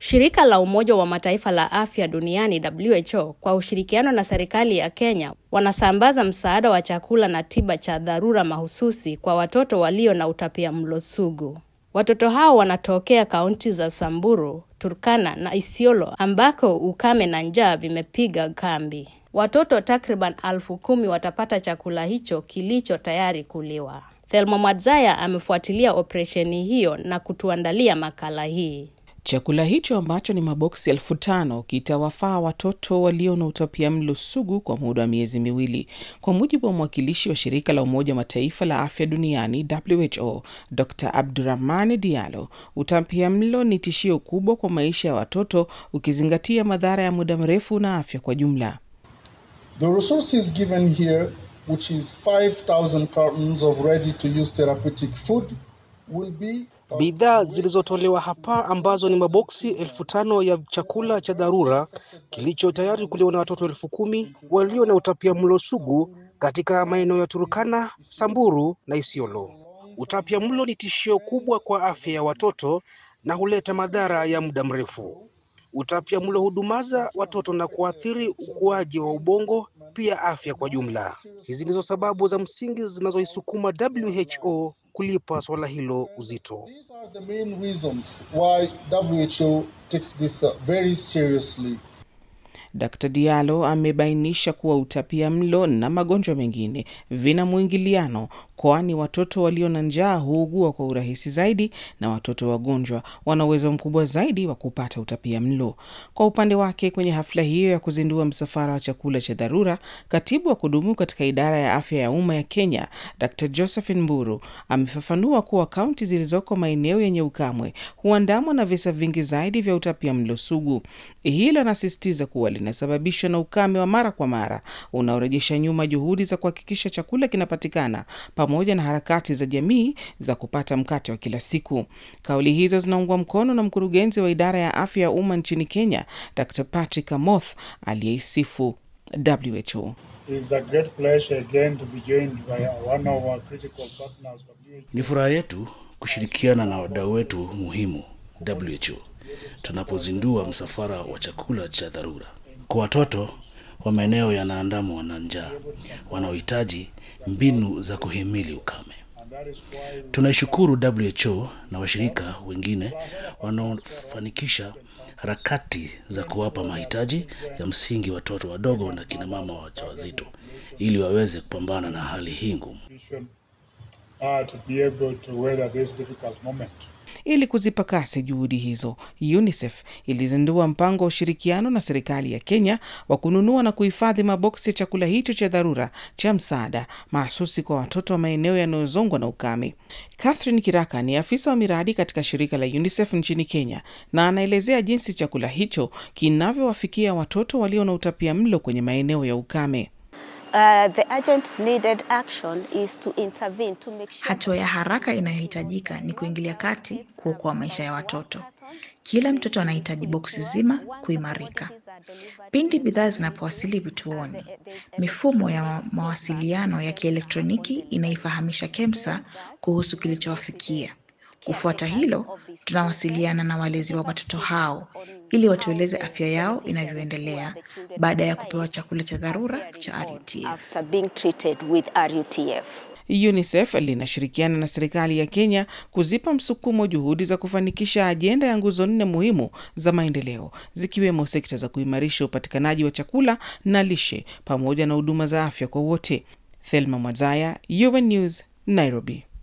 Shirika la Umoja wa Mataifa la Afya Duniani WHO kwa ushirikiano na serikali ya Kenya wanasambaza msaada wa chakula na tiba cha dharura mahususi kwa watoto walio na utapiamlo sugu. Watoto hao wanatokea kaunti za Samburu, Turkana na Isiolo ambako ukame na njaa vimepiga kambi. Watoto takriban elfu kumi watapata chakula hicho kilicho tayari kuliwa. Thelma Mwadzaya amefuatilia operesheni hiyo na kutuandalia makala hii. Chakula hicho ambacho ni maboksi elfu tano kitawafaa watoto walio na utapiamlo sugu kwa muda wa miezi miwili, kwa mujibu wa mwakilishi wa shirika la Umoja wa Mataifa la afya duniani WHO, Dr Abdurahmani Diallo. Utapiamlo ni tishio kubwa kwa maisha ya watoto, ukizingatia madhara ya muda mrefu na afya kwa jumla. The resources given here, which is 5,000 cartons of ready-to-use therapeutic food, will be Bidhaa zilizotolewa hapa ambazo ni maboksi elfu tano ya chakula cha dharura kilicho tayari kuliwa na watoto elfu kumi walio na utapiamlo sugu katika maeneo ya Turkana, Samburu na Isiolo. Utapiamlo ni tishio kubwa kwa afya ya watoto na huleta madhara ya muda mrefu. Utapiamlo hudumaza watoto na kuathiri ukuaji wa ubongo, pia afya kwa jumla. Hizi ndizo sababu za msingi zinazoisukuma WHO kulipa swala hilo uzito. These are the main reasons why WHO takes this uh, very seriously. Dr Diallo amebainisha kuwa utapia mlo na magonjwa mengine vina mwingiliano, kwani watoto walio na njaa huugua kwa urahisi zaidi na watoto wagonjwa wana uwezo mkubwa zaidi wa kupata utapia mlo. Kwa upande wake, kwenye hafla hiyo ya kuzindua msafara wa chakula cha dharura, katibu wa kudumu katika idara ya afya ya umma ya Kenya Dr Josephine Mburu amefafanua kuwa kaunti zilizoko maeneo yenye ukamwe huandamwa na visa vingi zaidi vya utapia mlo sugu. Hilo anasisitiza kuwa linasababishwa na ukame wa mara kwa mara unaorejesha nyuma juhudi za kuhakikisha chakula kinapatikana pamoja na harakati za jamii za kupata mkate wa kila siku. Kauli hizo zinaungwa mkono na mkurugenzi wa idara ya afya ya umma nchini Kenya, Dr Patrick Amoth aliyeisifu WHO. Ni furaha yetu kushirikiana na wadau wetu muhimu WHO tunapozindua msafara wa chakula cha dharura kwa watoto wa maeneo yanaandamwa na njaa wanaohitaji mbinu za kuhimili ukame. Tunaishukuru WHO na washirika wengine wanaofanikisha harakati za kuwapa mahitaji ya msingi watoto wadogo na kina mama wajawazito ili waweze kupambana na hali hii ngumu. Ili kuzipa kasi juhudi hizo, UNICEF ilizindua mpango wa ushirikiano na serikali ya Kenya wa kununua na kuhifadhi maboksi ya chakula hicho cha dharura cha msaada mahsusi kwa watoto wa maeneo yanayozongwa na ukame. Catherine Kiraka ni afisa wa miradi katika shirika la UNICEF nchini Kenya na anaelezea jinsi chakula hicho kinavyowafikia watoto walio na utapia mlo kwenye maeneo ya ukame. Uh, the urgent needed action is to intervene to make sure Hatua ya haraka inayohitajika ni kuingilia kati kuokoa maisha ya watoto. Kila mtoto anahitaji boksi zima kuimarika. Pindi bidhaa zinapowasili vituoni, mifumo ya mawasiliano ya kielektroniki inaifahamisha KEMSA kuhusu kilichowafikia. Kufuata hilo, tunawasiliana na walezi wa watoto hao ili watueleze afya yao inavyoendelea baada ya kupewa chakula cha dharura cha RUTF. after being treated with RUTF. UNICEF linashirikiana na serikali ya Kenya kuzipa msukumo juhudi za kufanikisha ajenda ya nguzo nne muhimu za maendeleo zikiwemo sekta za kuimarisha upatikanaji wa chakula na lishe pamoja na huduma za afya kwa wote. Thelma Mwazaya, UN News, Nairobi.